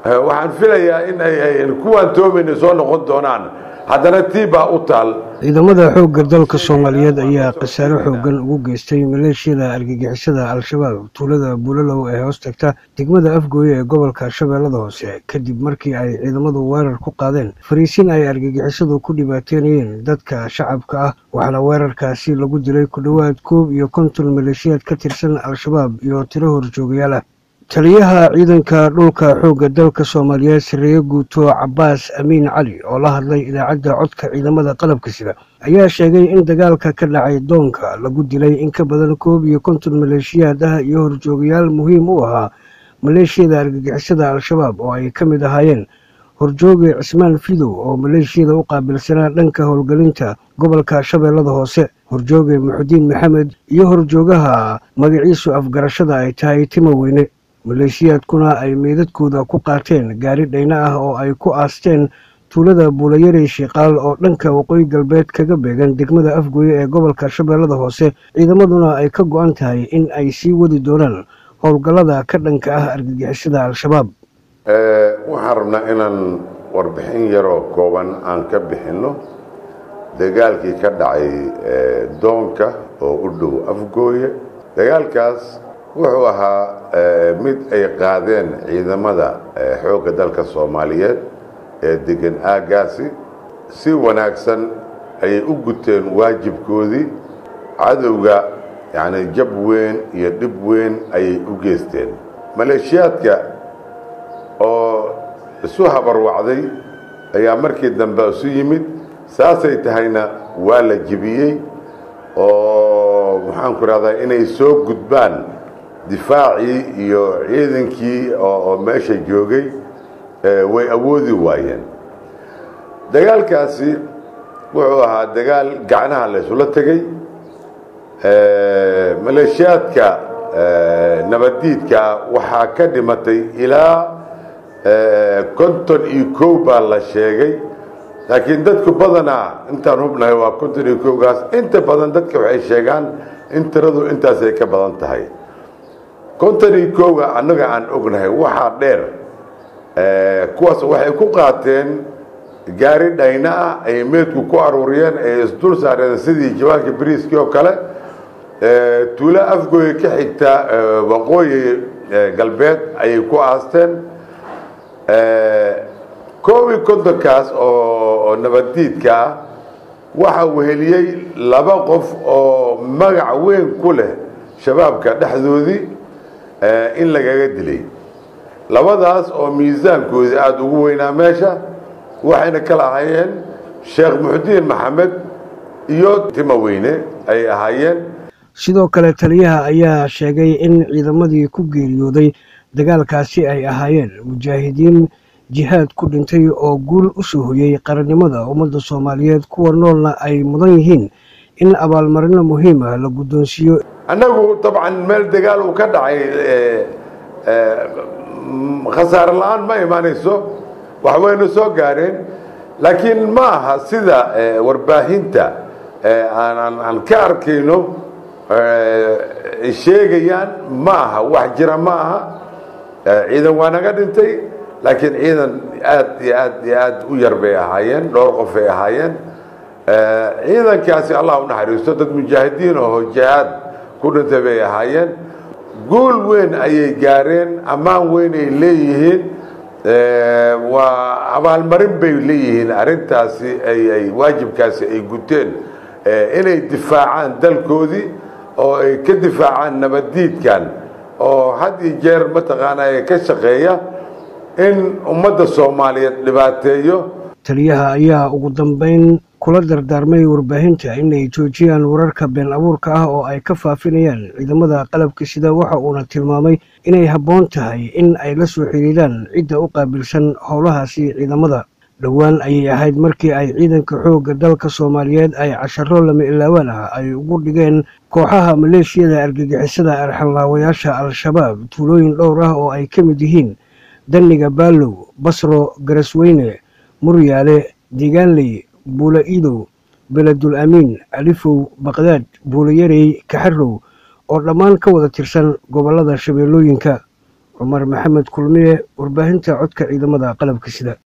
waxaan filayaa in ay kuwaan toobayna soo noqon doonaan haddana tii baa u taal ciidamada xoogga dalka soomaaliyeed ayaa khasaare xoogan ugu geystay maleeshiyada argagixisada al-shabaab tuulada buulalow ee hoos tagta degmada afgooye ee gobolka shabeellada hoose kadib markii ay ciidamadu weerar ku qaadeen fariisin ay argagixisadu ku dhibaateynayeen dadka shacabka ah waxaana weerarkaasi lagu dilay ku dhowaad koob iyo konton maleeshiyaad ka tirsan al-shabaab iyo tiro horjoogayaal ah taliyaha ciidanka dhulka xoogga dalka soomaaliyeed sareeye guuto cabaas amiin cali oo la hadlay idaacadda codka ciidamada qalabka sida ayaa sheegay in dagaalka ka dhacay doonka lagu dilay in ka badan koob iyo konton maleeshiyaad ah iyo horjoogayaal muhiim u ahaa maleeshiyada argagixisada al-shabaab oo ay ka mid ahaayeen horjooge cismaan fidow oo maleeshiyada u qaabilsanaa dhanka howlgelinta gobolka shabeellada hoose horjooge muxudiin maxamed iyo horjoogaha magaciisu afgarashada ay tahay timo weyne maleeshiyaadkuna ay meydadkooda ku qaateen gaari dhayna ah oo ay ku aasteen tuulada buulayarey shiiqaal oo dhanka waqooyi galbeed kaga beegan degmada afgooye ee gobolka shabeellada hoose ciidamaduna ay ka go-an tahay in ay sii wadi doonaan howlgallada ka dhanka ah argagixisada al-shabaab waxaan rabnaa inaan warbixin yaroo kooban aan ka bixinno dagaalkii ka dhacay doonka oo u dhow afgooye dagaalkaas wuxuu ahaa mid ay qaadeen ciidamada xoogga dalka soomaaliyeed ee degan aaggaasi si wanaagsan ayay u guteen waajibkoodii cadowga yacni jab weyn iyo dhib weyn ayay u geysteen maleeshiyaadka oo isu habarwacday ayaa markii dambe isu yimid saasay tahayna waa la jibiyey oo maxaanku rahdaa inay soo gudbaan difaacii iyo ciidankii oo meesha joogay way awoodi waayeen dagaalkaasi wuxuu ahaa dagaal gacnaha la ysula tegey maleeshiyaadka nabaddiidkaa waxaa ka dhimatay ilaa konton iyo kow baa la sheegay laakiin dadku badanaa intaan hubnahay waa konton iyo kowgaas inta badan dadka waxay sheegaan in tiradu intaasay ka badan tahay konton iyo kowga annaga aan ognahay waxaa dheer kuwaas waxay ku qaateen gaari dhayna ah ay meedku ku aruuriyeen ay isdul saareen sidii jawaanka bariiskii oo kale tuulo afgooye ka xigta waqooyi galbeed ayay ku aasteen koob iyo kontonkaas oo nabaddiidka ah waxaa weheliyey laba qof oo magac weyn ku leh shabaabka dhexdoodii in lagaga dilay labadaas oo miisaankoodii aada ugu weynaa meesha waxayna kala ahaayeen sheekh muxudiin maxamed iyo timo weyne ayay ahaayeen sidoo kale taliyaha ayaa sheegay in ciidamadii ku geeriyooday dagaalkaasi ay ahaayeen mujaahidiin jihaad ku dhintay oo guul u soo hoyey qarannimada ummadda soomaaliyeed kuwa noolna ay mudan yihiin in abaalmarino muhiim ah la guddoonsiiyo annagu dabcan meel dagaal uu ka dhacay khasaare la-aan ma imaanayso wax wayna soo gaareen laakiin ma aha sida warbaahinta aan ka arkayno sheegayaan ma aha wax jira ma aha ciidan waa naga dhintay laakiin ciidan aad iyo aad iyo aad u yar bay ahaayeen dhowr qof ay ahaayeen ciidankaasi allah u naxariisto dad mujaahidiin oo jihaad ku dhintay bay ahaayeen guul weyn ayay gaareen ammaan weyn ay leeyihiin waa abaalmarin bay leeyihiin arrintaasi ay waajibkaasi ay guteen inay difaacaan dalkoodii oo ay ka difaacaan nabaddiidkan oo had iyo jeer mataqaanaa ka shaqeeya in ummadda soomaaliyeed dhibaateeyo taliyaha ayaa ugu dambeyn kula dardaarmay warbaahinta inay joojiyaan wararka been abuurka ah oo ay ka faafinayaan ciidamada qalabka sida waxa uuna tilmaamay inay habboon tahay in ay la soo xiriiraan cidda u qaabilsan howlahaasi ciidamada dhowaan ayay ahayd markii ay ciidanka xoogga dalka soomaaliyeed ay casharo lama ilaawaan ah ay ugu dhigeen kooxaha maleeshiyada argagixisada arxanlaawayaasha al-shabaab tuulooyin dhowr ah oo ay ka mid yihiin danniga baalow basro garasweyne muryaale deegaanley buula iidow beledul amiin alifow baqdaad buulayarey kaxarow oo dhammaan ka wada tirsan gobollada shabeellooyinka cumar maxamed kulmiye warbaahinta codka ciidamada qalabka sida